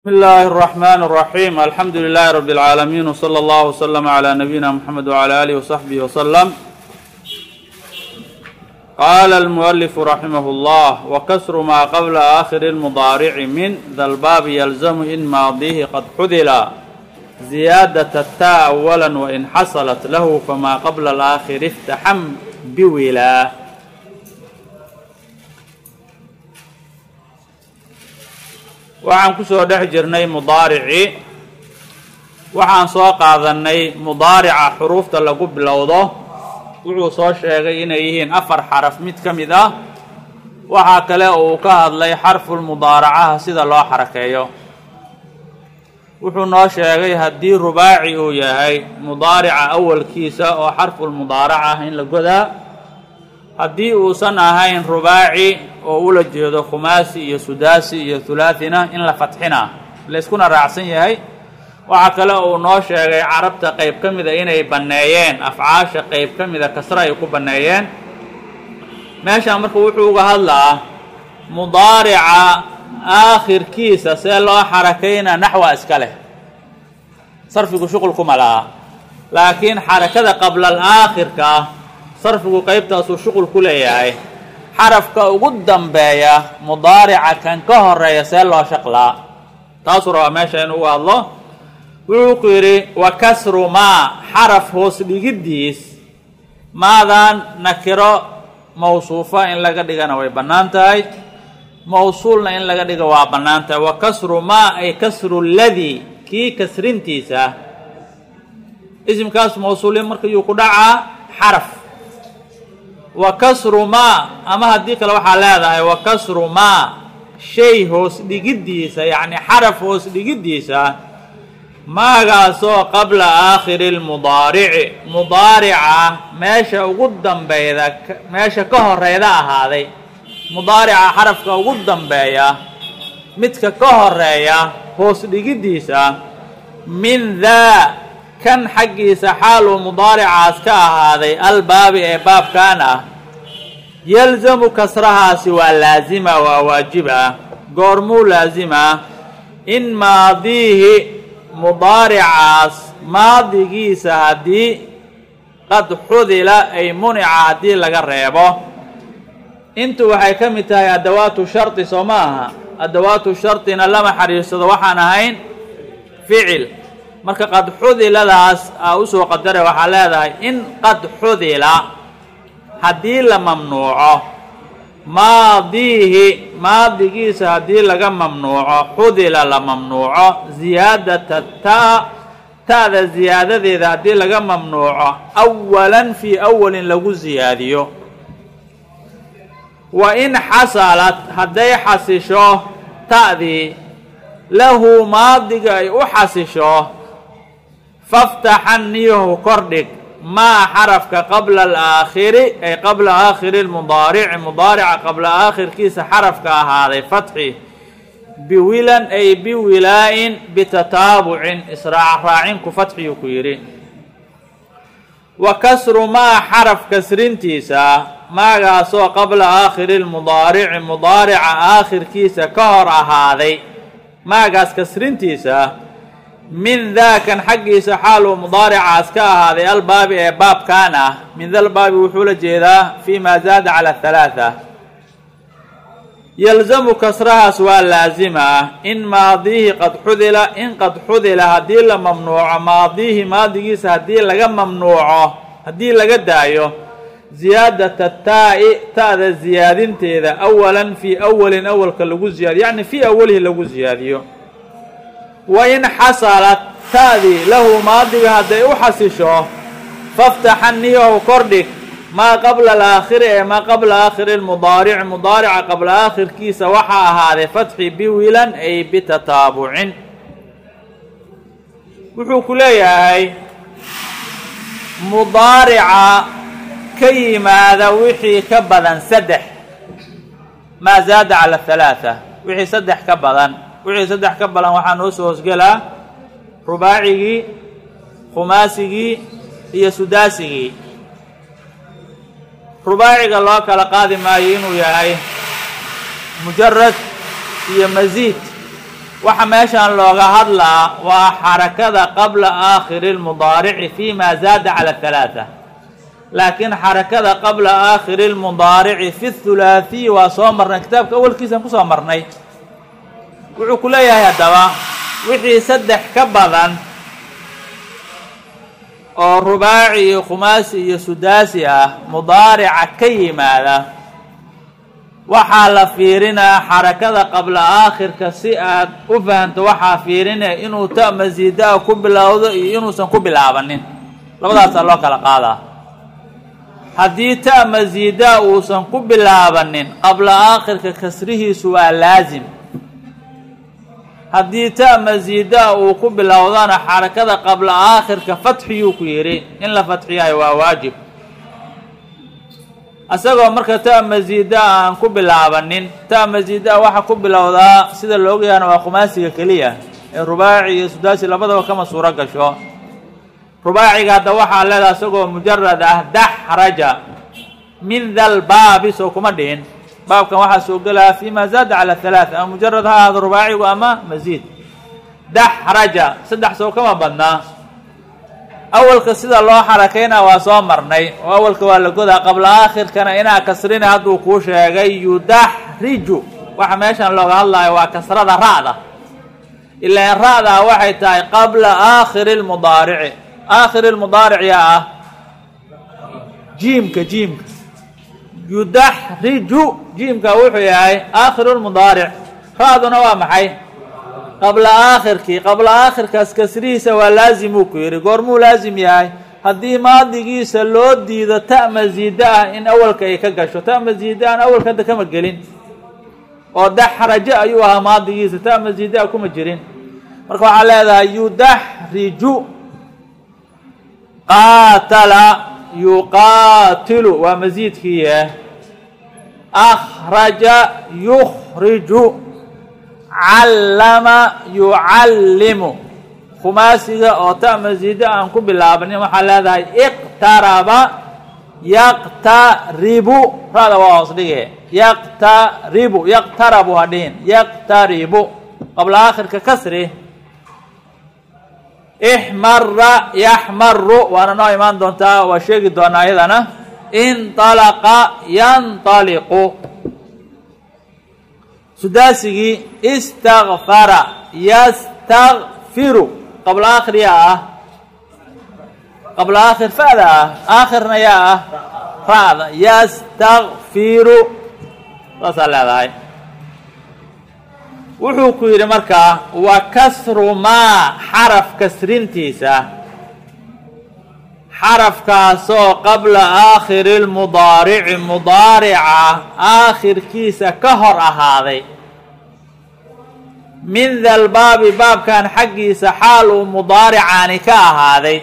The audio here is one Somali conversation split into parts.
بسم الله الرحمن الرحيم الحمد لله رب العالمين وصلى الله وسلم على نبينا محمد وعلى آله وصحبه وسلم قال المؤلف رحمه الله وكسر ما قبل آخر المضارع من ذا الباب يلزم إن ماضيه قد حذل زيادة التاء أولا وإن حصلت له فما قبل الآخر افتحم بولا waxaan ku soo dhex jirnay mudaaricii waxaan soo qaadannay mudaarica xuruufta lagu bilowdo wuxuu soo sheegay inay yihiin afar xaraf mid ka mid ah waxaa kale uu ka hadlay xarfulmudaaracaha sida loo xarakeeyo wuxuu noo sheegay haddii rubaaci uu yahay mudaarica awalkiisa oo xarfulmudaarac ah in la godaa haddii uusan ahayn rubaaci oo ula jeedo khumaasi iyo sudaasi iyo hulaathina in la fatxina layskuna raacsan yahay waxaa kale uu noo sheegay carabta qayb ka mida inay banneeyeen afcaasha qayb ka mida kasre ay ku banneeyeen meeshaan marka wuxuu uga hadlaa mudaarica aakhirkiisa see loo xarakayna naxwa iska leh sarfigu shuqul kuma laha laakiin xarakada qabla alaakhirka ah sarfigu qaybtaasuu shuqul ku leeyahay xarafka ugu dambeeya mudaarica kan ka horeeya see loo shaqlaa taasuu rabaa meesha in uga hadlo wuxuu ku yidhi wa kasru maa xaraf hoos dhigiddiis maadan nakiro mawsuufa in laga dhigana way bannaan tahay mawsuulna in laga dhiga waa bannaan tahay wa kasru maa ay kasru ladii kii kasrintiisa isimkaas mawsuulin marka yuu ku dhacaa xaraf wa kasru maa ama haddii kale waxaa leedahay wa kasru maa shay hoos dhigiddiisa yacni xaraf hoos dhigiddiisa maagaasoo qabla aakhiri lmudaarici mudaarica meesha ugu dambeyda meesha ka horeyda ahaaday mudaarica xarafka ugu dambeeya midka ka horeeya hoos dhigiddiisa min daa kan xaggiisa xaaluu mudaaricaas ka ahaaday albaabi ee baabkan ah yalzamu kasrahaasi waa laasima waa waajib ah goormuu laasimaa in maadiihi mudaaricaas maadigiisa haddii qad xudila ay munica haddii laga reebo intu waxay ka mid tahay adawaatu shardi soo ma aha adawaatu shardina lama xariirsado waxaan ahayn ficil marka qad xudiladaas aa usoo qadara waxaa leedahay in qad xudila haddii la mamnuuco maadiihi maadigiisa haddii laga mamnuuco xudila la mamnuuco ziyaadata taa ta'da ziyaadadeeda haddii laga mamnuuco awalan fii awalin lagu ziyaadiyo wa in xasalad hadday xasisho ta'dii lahu maadiga ay u xasisho faftaxan niyahu kordhig maa xarafka qabla alaakhiri ay qabla aakhiri lmudaarici mudaarica qabla aakhirkiisa xarafka ahaaday fatxi biwilan ay biwilaa-in bitataabucin israac raacinku fatxiyuu ku yidhi wa kasru maa xaraf kasrintiisa maagaasoo qabla aakhiri lmudaarici mudaarica aakhirkiisa ka hor ahaaday maagaas kasrintiisa min daakan xaggiisa xaaluu mudaaricaas ka ahaaday albaabi ee baabkan ah min dalbaabi wuxuu la jeedaa fii maa zaada cala halaatha yalzamu kasrahaas waa laasima in maadiihi qad xudila in qad xudila haddii la mamnuuco maadiihi maadigiisa haddii laga mamnuuco haddii laga daayo ziyaadata taa'i ta'da ziyaadinteeda awalan fii awalin awalka lagu ziyaadiyo yacni fii awalihi lagu ziyaadiyo wa in xasalat ta'dii lahu maadiga hadday u xasisho faftaxan niyahu kordhig maa qabla alaakhiri ee maa qabla aakhiri lmudaarici mudaarica qabla aakhirkiisa waxaa ahaaday fatxi biwilan ay bitataabucin wuxuu ku leeyahay mudaarica ka yimaada wixii ka badan saddex maa zaada cala halaatha wixii saddex ka badan wixii saddex ka badan waxaa noo soo hoosgelaa rubaacigii khumaasigii iyo sudaasigii rubaaciga loo kala qaadi maayo inuu yahay mujarad iyo masiid waxa meeshaan looga hadlaa waa xarakada qabla aakhiri lmudaarici fi ma zaada cala halaaa laakiin xarakada qabla aakhiri lmudaarici fi thulaathiyi waa soo marnay kitaabka awalkiisaan kusoo marnay wuxuu ku leeyahay haddaba wixii saddex ka badan oo rubaaci iyo khumaasi iyo sudaasi ah mudaarica ka yimaada waxaa la fiirinaa xarakada qabla aakhirka si aad u fahamto waxaa fiirinaya inuu ta masiidaa ku bilowdo iyo inuusan ku bilaabanin labadaasaa loo kala qaadaa haddii ta masiidaa uusan ku bilaabanin qabla aakhirka kasrihiisu waa laasim haddii ta masiidaa uu ku bilowdana xarakada qabla aakhirka fatxiyuu ku yidhi in la fatxiyahay waa waajib isagoo marka ta masiida aan ku bilaabanin ta masiida waxa ku bilowdaa sida la ogyahana waa khumaasiga keliya ee rubaaci iyo sudaasi labadaba kama suuro gasho rubaaciga hadda waxaa leedaha isagoo mujarad ah daxraja min dal baabi soo kuma dhihin baabkan waxaa soo gelaya fi ma zaada cala halaaa ama mujarad ha ahaado rubaacigu ama masiid daxraja saddex soo kama badnaa awalka sida loo xarakayna waa soo marnay oo awalka waa la godaa qabla aakhirkana inaa kasrina hadduu kuu sheegay yudaxriju waxa meeshan looga hadlayo waa kasrada ra'da ilaan ra'daa waxay tahay qabla aakhiri lmudaarici aakhiri lmudaaric yaa ah jiimka jiimka yudaxriju jiimka wuxuu yahay aakhiru lmudaaric ra'duna waa maxay qabla aakhirkii qabla aakhirkaas kasrihiisa waa laazimuu ku yidhi goormuu laazim yahay haddii maadigiisa loo diido ta masiida ah in awalka ay ka gasho ta masiida aan awalka hadda kama gelin oo daxrajo ayuu ahaa maadigiisa ta masiida kuma jirin marka waxaa leedahay yudaxriju qaatala yuqaatilu waa masiidkiiye akhraja yukhriju callama yucallimu khumaasiga oo ta masiida aan ku bilaabanin waxaa leedahay iqtaraba yaqtaribu ra'da waa hoos dhige yaqtaribu yaqtarabu ha dhihin yaqtaribu qabla aakhirka kasri ixmara yaxmaru waana noo imaan doontaa waa sheegi doonaa iyadana inطalaqa yanطaliqu sudaasigii istakfara yastakfiru qabla aakhir yaa ah qabla aakhir fa'da ah aakhirna yaa ah ra'da yastakfiru saasaa leedahay wuxuu ku yidhi markaa wa kasru maa xaraf kasrintiisa xarafkaasoo qabla aakhiri lmudaarici mudaarica aakhirkiisa ka hor ahaaday min dalbaabi baabkan xaggiisa xaal uu mudaaricaani ka ahaaday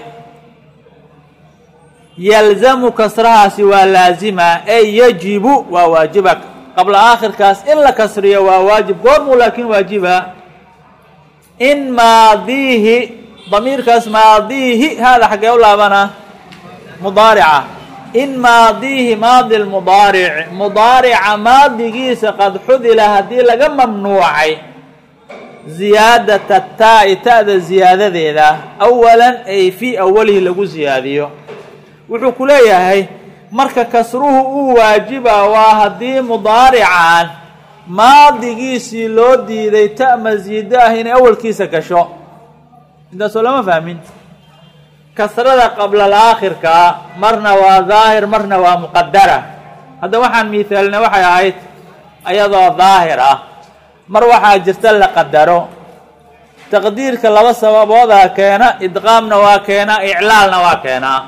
yalzamu kasrahaasi waa laazima ey yajibu waa waajiba qabla aakhirkaas in la kasriyo waa waajib goormuu laakiin waajiba in maadiihi damiirkaas maadiihi haada xaggee u laabana mudaarica in maadiihi maadi lmudaaric mudaarica maadigiisa qad xudila haddii laga mamnuucay ziyaadata taa-i ta'da ziyaadadeeda awalan ay fii awalihi lagu ziyaadiyo wuxuu ku leeyahay marka kasruhu uu waajiba waa haddii mudaarican maadigiisii loo diiday ta masiido ah inay awalkiisa gasho intaasoo lama fahmin kasrada qabla alaakhirka marna waa daahir marna waa muqadara hadda waxaan miithaalina waxay ahayd ayadoo daahir ah mar waxaa jirta la qadaro taqdiirka laba sababoodaa keena idqaamna waa keenaa iclaalna waa keenaa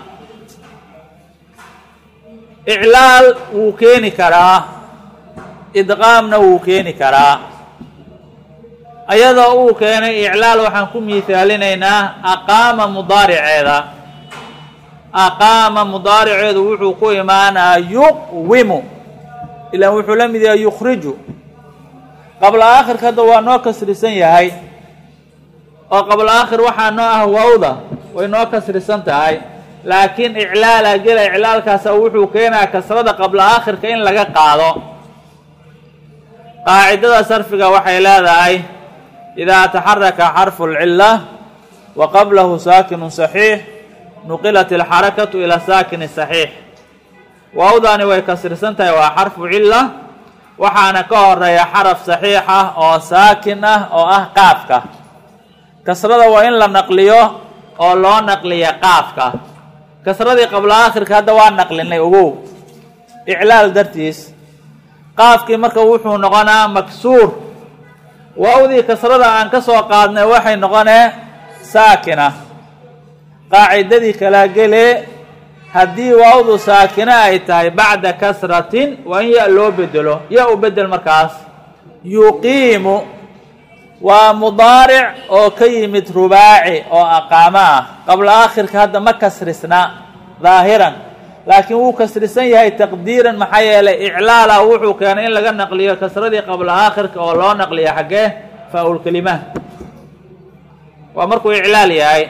iclaal wuu keeni karaa idqaamna wuu keeni karaa ayadoo uu keenay iclaal waxaan ku miithaalinaynaa aqaama mudaariceeda aqaama mudaariceedu wuxuu ku imaanaa yuqwimu ilaan wuxuu la mid yahay yukhriju qabla aakhirka hadda waa noo kasrisan yahay oo qabla aakhir waxaa noo ah wawda way noo kasrisan tahay laakiin iclaala gela iclaalkaasa wuxuu keenaa kasrada qabla aakhirka in laga qaado qaacidada sarfiga waxay leedahay idaa taxaraka xarfu lcila wa qablahu saakinu saxiix nuqilat alxarakatu ila saakini saxiix waawdaani way kasrisan tahay waa xarfu cila waxaana ka horeeya xaraf saxiix ah oo saakin ah oo ah qaafka kasrada waa in la naqliyo oo loo naqliya qaafka kasradii qabla aakhirka hadda waa naqlinay ogow iclaal dartiis qaafkii marka wuxuu noqonaa maksuur waawdii kasrada aan ka soo qaadnay waxay noqonee saakina qaacidadii kala gelee haddii waawdu saakina ay tahay bacda kasratin waa in ya loo bedelo ya u bedel markaas yuqiimu waa mudaaric oo ka yimid rubaaci oo aqaamo ah qabla aakhirka hadda ma kasrisna daahiran laakiin wuu kasrisan yahay taqdiiran maxaa yeelay iclaala wuxuu keenay in laga naqliyo kasradii qabla aakhirka oo loo naqliyo xaggee faa-ulkelima waa markuu iclaal yahay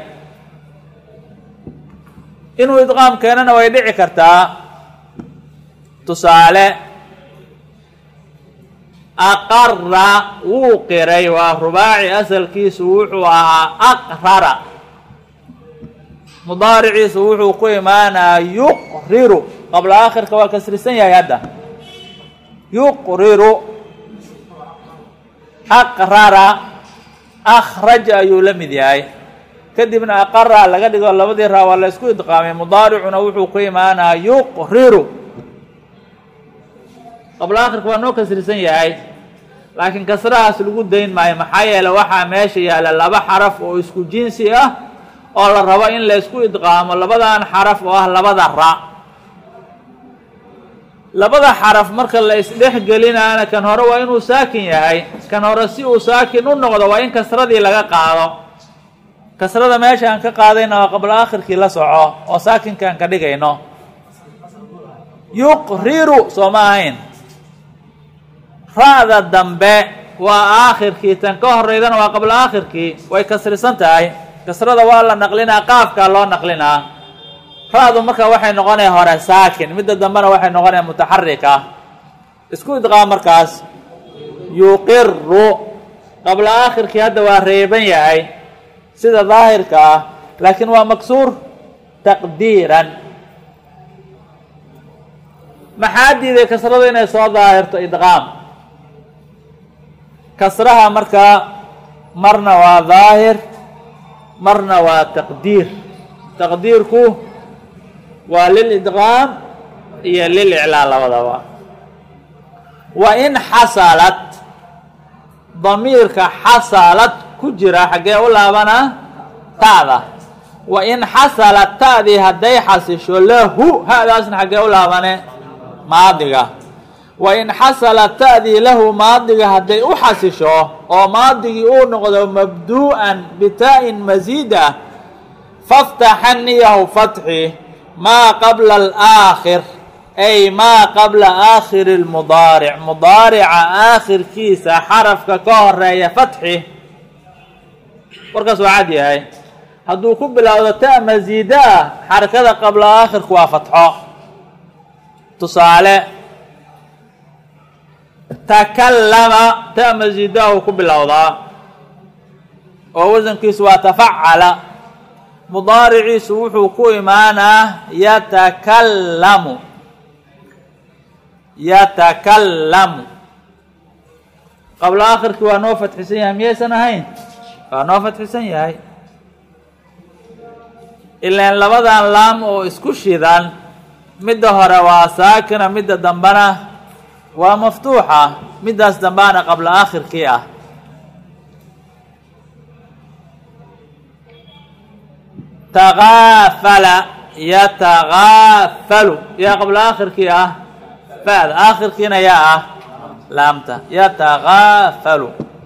inuu idqaam keenana way dhici kartaa tusaale aqara wuu qiray waa rubaaci asalkiisu wuxuu ahaa aqrara mudaariciisu wuxuu ku imaanaa yuqriru qabla aakhirka waa kasrisan yahay hadda yuqriru aqrara akhraja ayuu la mid yahay kadibna aqara laga dhigo labadii raa waa la isku idqaamay mudaaricuna wuxuu ku imaanaa yuqriru qabla aakhirka waa noo kasrisan yahay laakiin kasrahaas lagu dayn maayo maxaa yeele waxaa meesha yaalla laba xaraf oo isku jinsi ah oo la rabo in la isku idqaamo labadan xaraf oo ah labada ra labada xaraf marka la isdhex gelinaana kan hore waa inuu saakin yahay kan hore si uu saakin u noqdo waa in kasradii laga qaado kasrada meesha aan ka qaadayna waa qabla aakhirkii la soco oo saakinkaan ka dhigayno yuqriru soo ma ahayn ra-da dambe waa aakhirkii tan ka horeydana waa qabla aakhirkii way kasrisan tahay kasrada waa la naqlinaa qaafkaa loo naqlinaa ra-du marka waxay noqonaya hore saakin midda dambena waxay noqonaya mutaxarika isku idqaam markaas yuqiru qabla aakhirkii hadda waa reeban yahay sida daahirka ah laakiin waa maksuur taqdiiran maxaa diiday kasradu inay soo daahirto idqaam kasraha markaa marna waa daahir marna waa taqdiir taqdiirku waa lil idqaam iyo lil iclaal labadaba wa in xasalad damiirka xasalad ku jira xaggee u laabanaa ta'da wa in xasalad ta'dii hadday xasisho lahu hadaasna xaggee u laabane maadiga wa in xasalad ta'dii lahu maadiga hadday u xasisho oo maadigii uu noqdo mabduu'an bitaa-in masiida faftaxaniyahu fatxi maa qabla alaakhir ay maa qabla aakhiri lmudaaric mudaarica aakhirkiisa xarafka ka horeeya fatxi warkaas waa cad yahay hadduu ku bilowdo ta masiida ah xarakada qabla aakhirku waa fatxo tusaale takallama ta masiida uu ku bilowdaa oo wasankiisu waa tafacala mudaariciisu wuxuu ku imaanaa yatakallamu yatakallamu qabla aakhirkii waa noo fatxisan yahay miyaysan ahayn waa noo fatxisan yahay ilaan labadan laam oo isku shidan midda hore waa saakina midda dambena waa maftuuxa middaas dambaana qabla aakhirkii ah takaafala yatakaafalu yaa qabla aakhirkii ah fa'da aakhirkiina yaa ah laamta yatakaafalu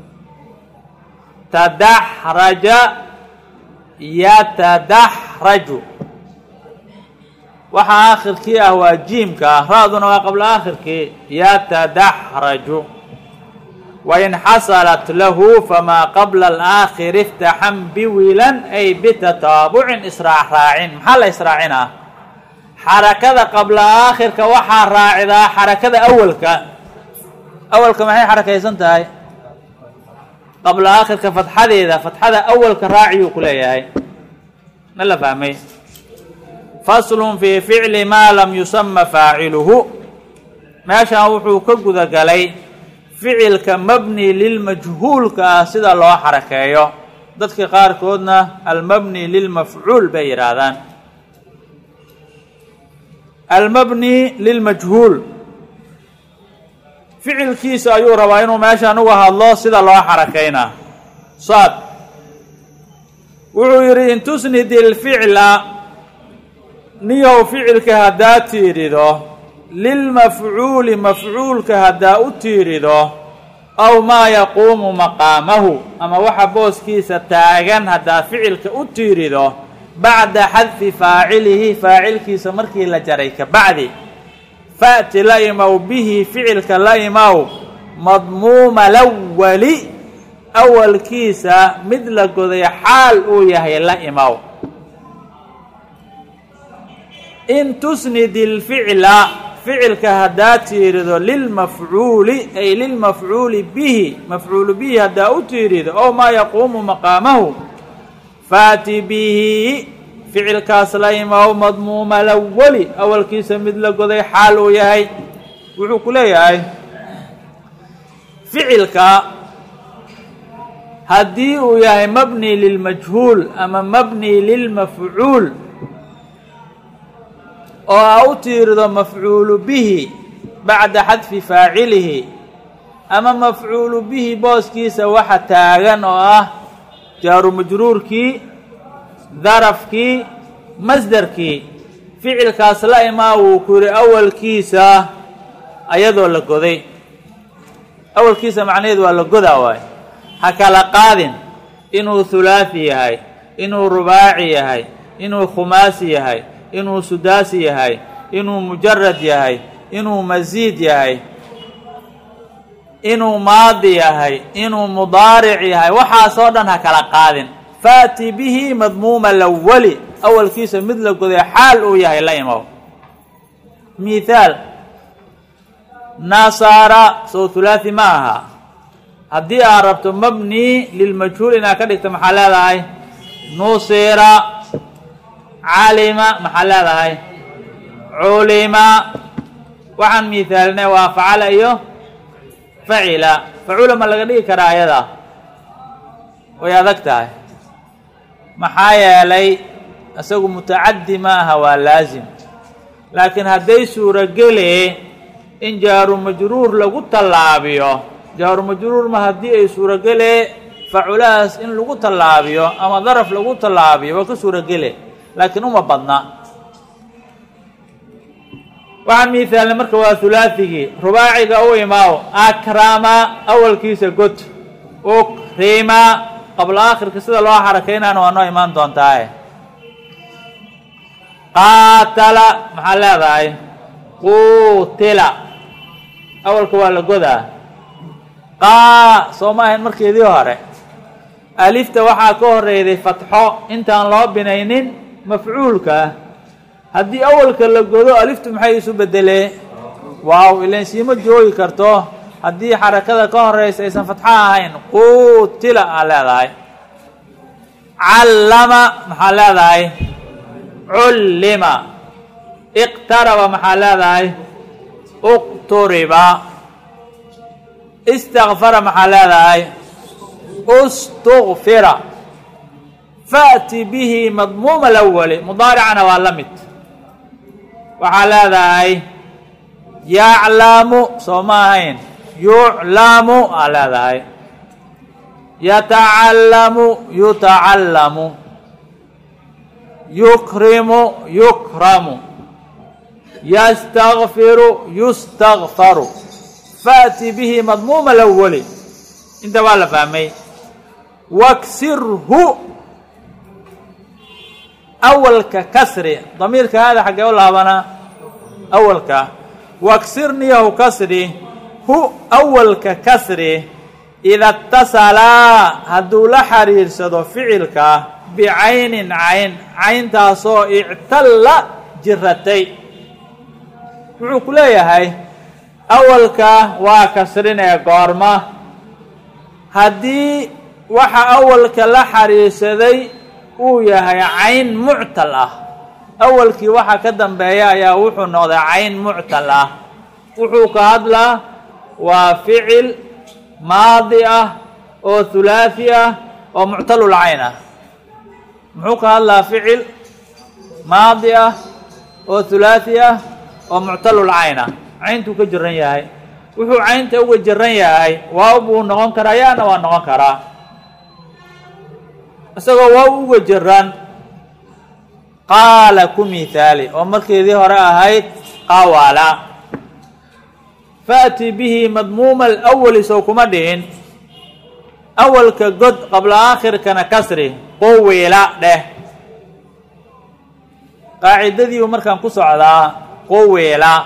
tadaxraja yatadaxraju waxa aakhirkii ah waa jiimka ah ra-duna waa qabla aakhirkii yatadaxraju wain xasalat lahu famaa qabla alaakhiri iftaxan biwilan ay bitataabucin israac raacin maxaa la israacinaa xarakada qabla aakhirka waxaa raacidaa xarakada awalka awalka maxay xarakaysan tahay qabla aakhirka fatxadeeda fatxada awalka raaciyuu ku leeyahay ma la fahmay faslun fii ficli maa lam yusama faaciluhu meeshan wuxuu ka guda galay ficilka mabni lilmajhuulka ah sida loo xarakeeyo dadka qaarkoodna almabni lilmafcuul bay yidhaahdaan almabni lilmajhuul ficilkiisa ayuu rabaa inuu meeshaan uga hadlo sida loo xarakaynaa saad wuxuu yidhi in tusnid ilficla niyow ficilka haddaa tiirido lilmafcuuli mafcuulka haddaa u tiirido aw maa yaquumu maqaamahu ama waxa booskiisa taagan haddaa ficilka u tiirido bacda xadfi faacilihi faacilkiisa markii la jaray ka bacdi fa'ti la imow bihi ficilka la imow madmuuma lawali awalkiisa mid la goday xaal uu yahay la imow in tusnid ilficla ficilka haddaa tiirido lilmafcuuli ay lilmafcuuli bihi mafcuulu bihi haddaa u tiirido oo maa yaquumu maqaamahu faati bihi ficilkaas la imaw madmuuma lawali awalkiisa mid la goday xaal uu yahay wuxuu ku leeyahay ficilka haddii uu yahay mabni lilmajhuul ama mabni lilmafcuul oo aa u tiirido mafcuulu bihi bacda xadfi faacilihi ama mafcuulu bihi booskiisa waxa taagan oo ah jaaru majruurkii darafkii masderkii ficilkaas la imaa wuu ku yidhi awalkiisa ayadoo la goday awalkiisa macnaheedu waa la godaa waayo ha kala qaadin inuu hulaathi yahay inuu rubaaci yahay inuu khumaasi yahay inuu sudaasi yahay inuu mujarad yahay inuu masiid yahay inuu maadi yahay inuu mudaaric yahay waxaasoo dhan ha kala qaadin faati bihi madmuuma lawali awalkiisa mid la goday xaal uu yahay la imow mithaal nasaara sow hulaathi ma aha haddii aad rabto mabni lilmajhuul inaad ka dhigto maxaa leedahay nusira calima maxaa leedahay culima waxaan miithaalinay waa facala iyo facila facula ma laga dhigi karaa ayada way adag tahay maxaa yeelay isagu mutacaddi ma aha waa laasim laakiin hadday suurogele in jaaru majruur lagu tallaabiyo jaaru majruur ma haddii ay suurogele faculahaas in lagu tallaabiyo ama daraf lagu tallaabiyo waa ka suurogele laakiin uma badna waxaan miithaalnay marka waa hulaathigii rubaaciga u imaaw akrama awalkiisa god ukrima qabla aakhirka sida loo xarakaynaana waa noo imaan doontaaye qaatala maxaa leedahay quutila awalka waa la godaa qaa soo ma ahayn markeedii hore alifta waxaa ka horeyday fatxo intaan loo binaynin mafcuulka haddii awalka la godo aliftu maxay isu bedelee waaw ilan siima joogi karto haddii xarakada ka horeysa aysan fatxo ahayn quutila aa leedahay callama maxaa leedahay cullima iqtaraba maxaa leedahay uqturiba istakfara maxaa leedahay ustukfira faأti bihi madmuuma lawali mudaaricana waa la mid waxaa leedahay yaclamu soo ma ahayn yuclamu aa leedahay yatacallamu yutacallamu yukrimu yukramu yastakfiru yustakfaru faأti bihi madmuuma lawali inta waa la fahmay waksirhu awalka kasri damiirka haada xaggee u laabanaa awalka waksirniyahu kasri hu awalka kasri ida اtasalaa hadduu la xiriirsado ficilka bicaynin cayn cayntaasoo ictalla jiratay wuxuu ku leeyahay awalka waa kasrinee goorma haddii waxa awalka la xariirsaday uu yahay cayn muctal ah awalkii waxa ka dambeeya ayaa wuxuu noqday cayn muctal ah wuxuu ka hadlaa waa ficil maadi ah oo hulaathi ah oo muctalul cayn ah muxuu ka hadlaa ficil maadi ah oo hulaathi ah oo muctalul cayn ah cayntuu ka jiran yahay wuxuu caynta uga jiran yahay waaw buu noqon karaa yaana waa noqon karaa isagoo waaw uga jiran qaala ku mithaali oo markeedii hore ahayd qawala faأti bihi madmuuma alأwali sow kuma dhihin awalka god qabla aakhirkana kasri quwila dheh qaacidadiiu markaan ku socdaa quwila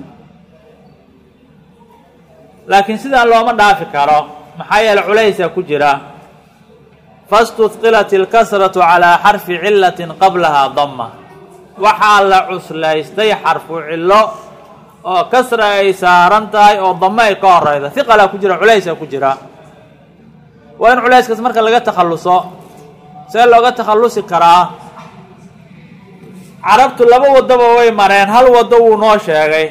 laakiin sidaan looma dhaafi karo maxaa yeele culaysaa ku jira fastudqilat ilkasratu calaa xarfi cilatin qablahaa dama waxaa la cuslaystay xarfu cillo oo kasra ay saaran tahay oo dame ay ka horeyda hiqalaa ku jira culaysaa ku jira waa in culayskaas marka laga takhalluso see looga takhallusi karaa carabtu laba waddaba way mareen hal waddo wuu noo sheegay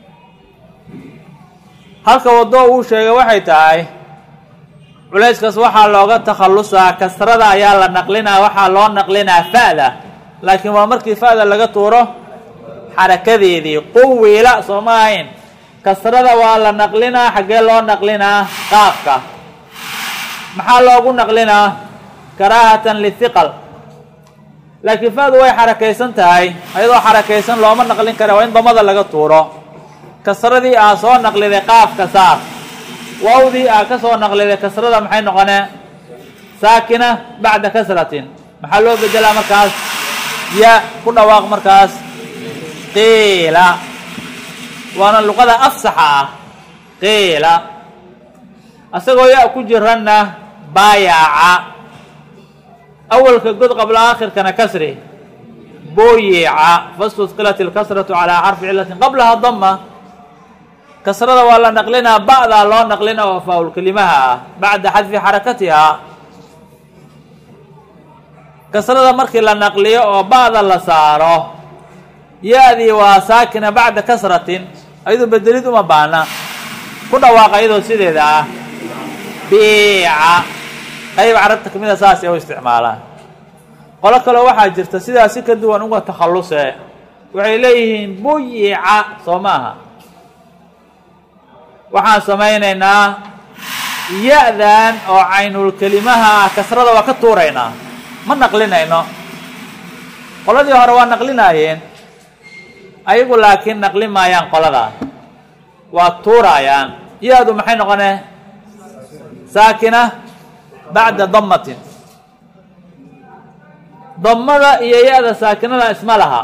halka waddo uu sheegay waxay tahay culayskaas waxaa looga takhallusaa kasrada ayaa la naqlinaa waxaa loo naqlinaa fa'da laakiin waa markii fa'da laga tuuro xarakadeedii quwiila soo ma ahayn kasrada waa la naqlinaa xaggee loo naqlinaa qaafka maxaa loogu naqlinaa karaahatan lithiqal laakiin fa'du way xarakaysan tahay ayadoo xarakaysan looma naqlin kara waa in damada laga tuuro kasradii aa soo naqliday qaafka saar waawdii aa ka soo naqliday kasrada maxay noqonee saakina bacda kasratin maxaa loo bedelaa markaas ya ku dhawaaq markaas qiila waana luqada afsaxa ah qiila asagoo ya ku jiranna baayaca awalka god qabla aakhirkana kasri booyeeca fastudqilat ilkasratu calaa xarfi cilatin qablaha dama kasrada waa la naqlinaa ba'daa loo naqlina oo faaul kelimaha ah bacda xadfi xarakatihaa kasrada markii la naqliyo oo ba'da la saaro ya-dii waa saakina bacda kasratin ayadoo bedelid uma baana ku dhawaaqa iyadoo sideeda ah biica qayb carabta kamida saas ay u isticmaalaan qolo kaleo waxaa jirta sidaas si ka duwan uga takhalluse waxay leeyihiin buyica soo maaha waxaan samaynaynaa ya-dan oo caynul kelimaha ah kasrada waa ka tuuraynaa ma naqlinayno qoladii hore waa naqlinaayeen ayagu laakiin naqli maayaan qoladaa waa tuuraayaan ya-du maxay noqonee saakina bacda damatin damada iyo ya-da saakinada isma laha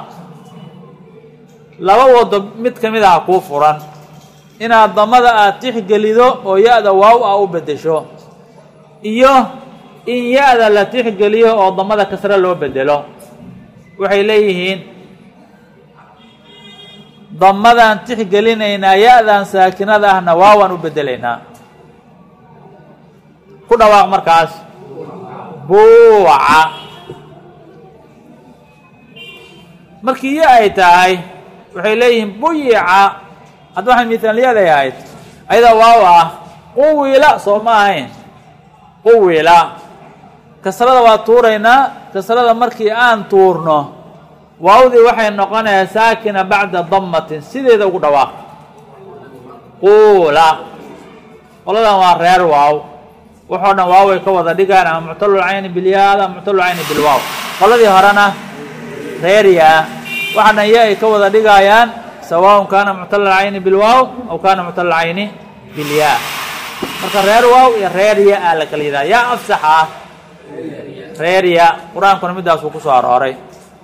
laba wado mid ka mid aha kuu furan inaad damada aada tixgelido oo ya-da waaw ah u beddesho iyo in ya-da la tixgeliyo oo damada kasre loo bedelo waxay leeyihiin damadaan tixgelinaynaa ya-dan saakinada ahna waawaan u bedelaynaa ku dhawaaq markaas buuca markii ya ay tahay waxay leeyihiin buyica hadda waxay mithaalyaday ahayd ayada waaw ah quwila soo ma ahayn quwila kasrada waa tuuraynaa kasrada markii aan tuurno waawdii waxay noqonaya saakina bacda damatin sideeda ugu dhawaaq quula qoladan waa reer waaw waxoo dhan waaway ka wada dhigaan ama muctalul cayni bilyaad ama muctalul cayni bilwaaw qoladii horena reerya waxa dhan ya ay ka wada dhigaayaan sawaaء kaana muctal cayni bilwaaw aw kaana muctal cayni bilyaa marka reer waaw iyo reer ya a la kala yidhaha yaa afsax ah reer ya qur-aankuna midaasuu kusoo arooray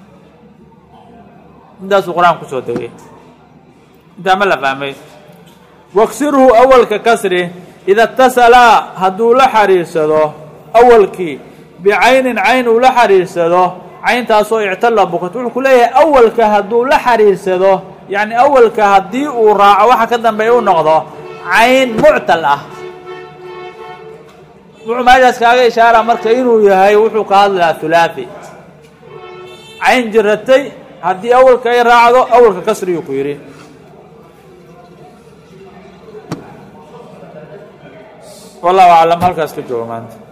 midaasuu qur-aanku kusoo degay intaa ma la fahmay waksirhu awalka kasri ida اtasalaa hadduu la xariirsado awalkii bicaynin cayn uu la xariirsado cayntaasoo ictala bukat wuxuu ku leeyahay awalka hadduu la xariirsado yacni awalka haddii uu raaco waxa ka dambeeya u noqdo cayn muctal ah wuxuu meeshaas kaaga ishaara marka inuu yahay wuxuu ka hadlayaa hulaathi cayn jiratay haddii awalka ay raacdo awalka kasriyuu ku yidhi wallahu aclam halkaas ka jooga maanta